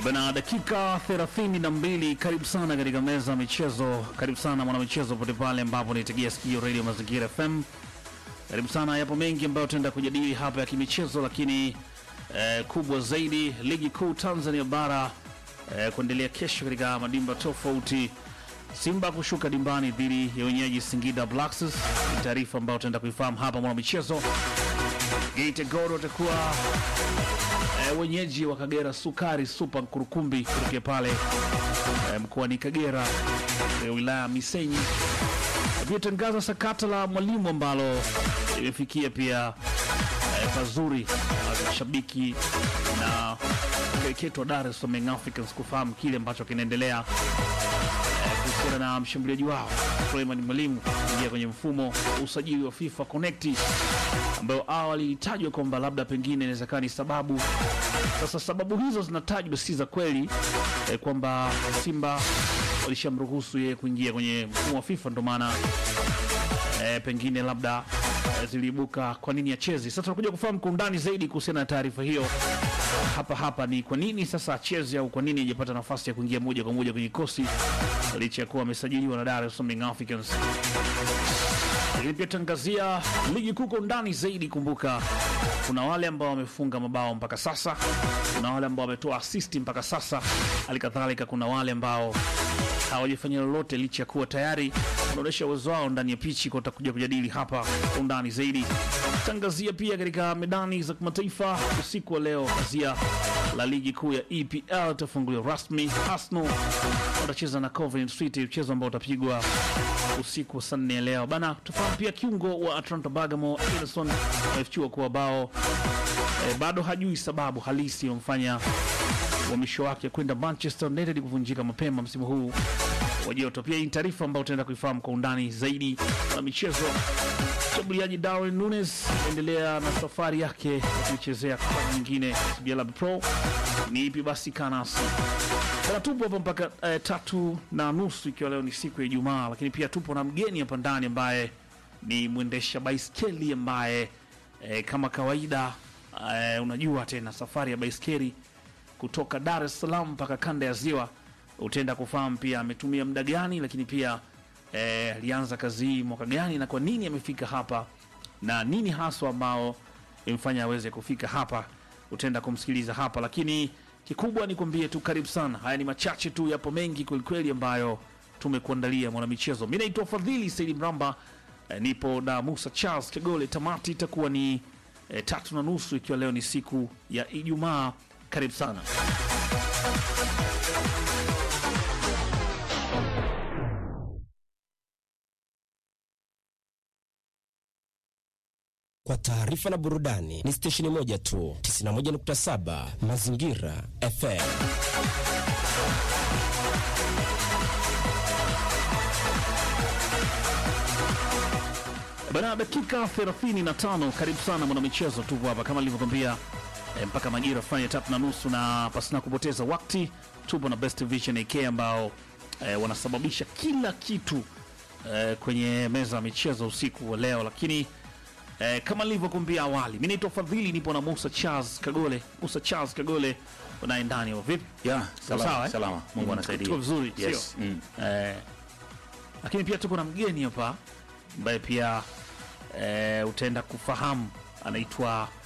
Bana, dakika 32. Karibu sana katika meza ya michezo, karibu sana mwanamichezo pote pale ambapo naitegea sikio Radio Mazingira FM. Karibu sana, yapo mengi ambayo tutaenda kujadili hapa ya kimichezo, lakini eh, kubwa zaidi ligi kuu Tanzania bara eh, kuendelea kesho katika madimba tofauti. Simba kushuka dimbani dhidi ya wenyeji Singida Black Stars, ni taarifa ambayo tutaenda kuifahamu hapa mwanamichezo. Geita Gold watakuwa e, wenyeji wa Kagera Sukari Super Nkurukumbi kutokea pale e, mkoani Kagera e, wilaya ya Misenyi. Pia tangaza sakata la mwalimu ambalo limefikia pia e, pazuri na mashabiki na kereketo wa Dar es Salaam Young Africans kufahamu kile ambacho kinaendelea e, kuhusiana na mshambuliaji wao Suleiman Mwalimu kuingia kwenye mfumo wa usajili wa FIFA Connect ambayo awali ilitajwa kwamba labda pengine inawezekana ni sababu. Sasa sababu hizo zinatajwa si za kweli eh, kwamba Simba walishamruhusu yeye kuingia kwenye mfumo wa FIFA, ndo maana eh, pengine labda eh, ziliibuka kwa nini achezi. Sasa tunakuja kufahamu kwa undani zaidi kuhusiana na taarifa hiyo hapa hapa, ni kwa nini sasa acheze au kwa nini hajapata nafasi ya kuingia moja kwa moja kwenye kikosi licha ya kuwa amesajiliwa na Dar es Salaam Young Africans lakini pia tangazia ligi kuu kwa undani zaidi. Kumbuka kuna wale ambao wamefunga mabao mpaka sasa, kuna wale ambao wametoa asisti mpaka sasa, hali kadhalika kuna wale ambao hawajafanya lolote licha ya kuwa tayari wanaonyesha uwezo wao ndani ya pichi. Kwa utakuja kujadili hapa kwa undani zaidi. Tangazia pia katika medani za kimataifa usiku wa leo, kazia la ligi kuu ya EPL itafunguliwa rasmi. Arsenal watacheza na Coventry City, mchezo ambao utapigwa usiku wa saa nne leo bana. Tufahamu pia kiungo wa Atlanta Bergamo Ederson amefichua kuwa bao eh, bado hajui sababu halisi iliyomfanya uhamisho wake kwenda Manchester United kuvunjika mapema msimu huu wa joto. Pia hii ni taarifa ambayo tutaenda kuifahamu kwa undani zaidi na michezo. Mshambuliaji Darwin Nunes anaendelea na safari yake ya kuichezea klabu nyingine CBL Pro. Ni ipi basi kanasi Bana, tupo hapa mpaka eh, tatu na nusu ikiwa leo ni siku ya Ijumaa, lakini pia tupo na mgeni hapa ndani ambaye ni mwendesha baiskeli ambaye eh, kama kawaida eh, unajua tena safari ya baiskeli kutoka Dar es Salaam mpaka kanda ya Ziwa, utaenda kufahamu pia ametumia muda gani, lakini pia eh, alianza kazi hii mwaka gani na kwa nini amefika hapa na nini haswa ambao imfanya aweze kufika hapa, utaenda kumsikiliza hapa, lakini kikubwa ni kuambie tu karibu sana. Haya ni machache tu, yapo mengi kwelikweli ambayo tumekuandalia mwanamichezo. Mi naitwa Fadhili Saidi Mramba, eh, nipo na Musa Charles Kegole. Tamati itakuwa ni eh, tatu na nusu ikiwa leo ni siku ya Ijumaa. Karibu sana. Kwa taarifa na burudani ni stesheni moja tu, 91.7 Mazingira FM. Bana, dakika 35. Karibu sana mwanamichezo, tupo hapa kama nilivyokwambia eh, mpaka majira fanya tatu na nusu, na pasina kupoteza wakati tupo na Best Vision AK ambao eh, wanasababisha kila kitu eh, kwenye meza ya michezo usiku wa leo, lakini eh, kama nilivyokuambia awali, mi naitwa Fadhili, nipo na Musa Charles Kagole. Musa Charles Kagole unaye ndani wa vipi? Ya, Sawa, salama, eh? salama. Mungu Mm, anasaidia. tuko vizuri, Yes. sio? Mm. Eh, lakini pia tuko na mgeni hapa ambaye pia eh, utaenda kufahamu anaitwa